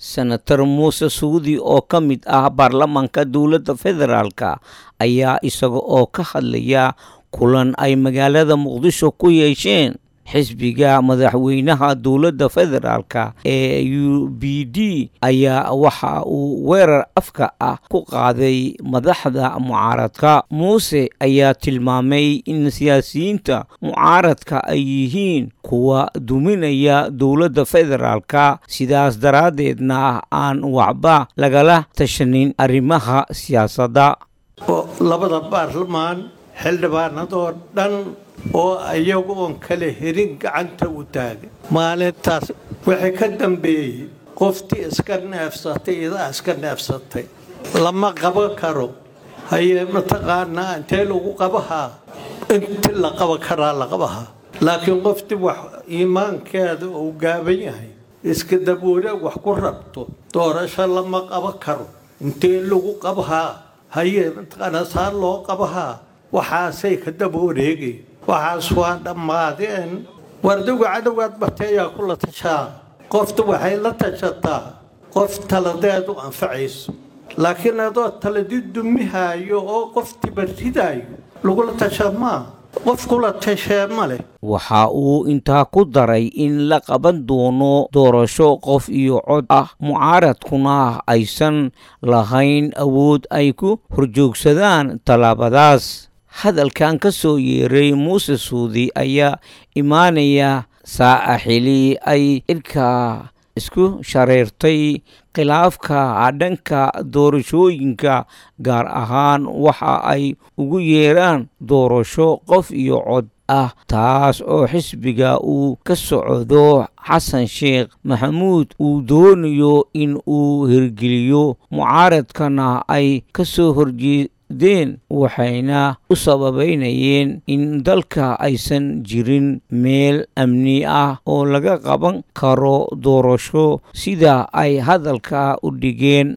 senator muuse suudi oo ka mid ah baarlamaanka dowladda federaalka ayaa isaga oo ka hadlaya kulan ay magaalada muqdisho ku yeesheen xisbiga madaxweynaha dowladda federaalka ee u b d ayaa waxa uu weerar afka ah ku qaaday madaxda mucaaradka muuse ayaa tilmaamay in siyaasiyiinta mucaaradka ay yihiin kuwa duminaya dowladda federaalka sidaas daraaddeedna aan waxba lagala tashanin arrimaha siyaasadda labada baarlamaan xildhibaanadoo dhan oo iyagu oon kala herin gacanta u taagay maalintaas wixii ka dambeeyey qoftii iska neefsatay idaa iska neefsatay lama qaban karo haye mataqaanaa intee lagu qabahaa inti la qaban karaa la qabahaa laakiin qoftii wax iimaankeeda uu gaaban yahay iska daboole wax ku rabto doorasho lama qaban karo intee lagu qabahaa haye mataqaanaa saa loo qabahaa waxaasay ka daba wareegay waxaas waa dhammaadeen wardigu cadowgaad bateeyaa kula tashaa qofta waxay la tashataa qof taladeedu anfacayso laakiin adoo taladi dumihaayo oo qoftiiba ridaayo lagula tashaa maa qof kula tashee ma leh waxa uu intaa ku daray in la qaban doono doorasho qof iyo cod ah mucaaradkuna aysan lahayn awood ay ku horjoogsadaan tallaabadaas hadalkan ka soo yeeray muuse suudi ayaa imaanaya saaca xili ay irka isku shareertay khilaafka dhanka doorashooyinka gaar ahaan waxa ay ugu yeeraan doorasho qof iyo cod ah taas oo xisbiga uu ka socdo xasan sheekh maxamuud uu doonayo in uu hirgeliyo mucaaradkana ay ka soo horjee deen waxayna u sababeynayeen in dalka aysan jirin meel amni ah oo laga qaban karo doorasho sida ay hadalka u dhigeen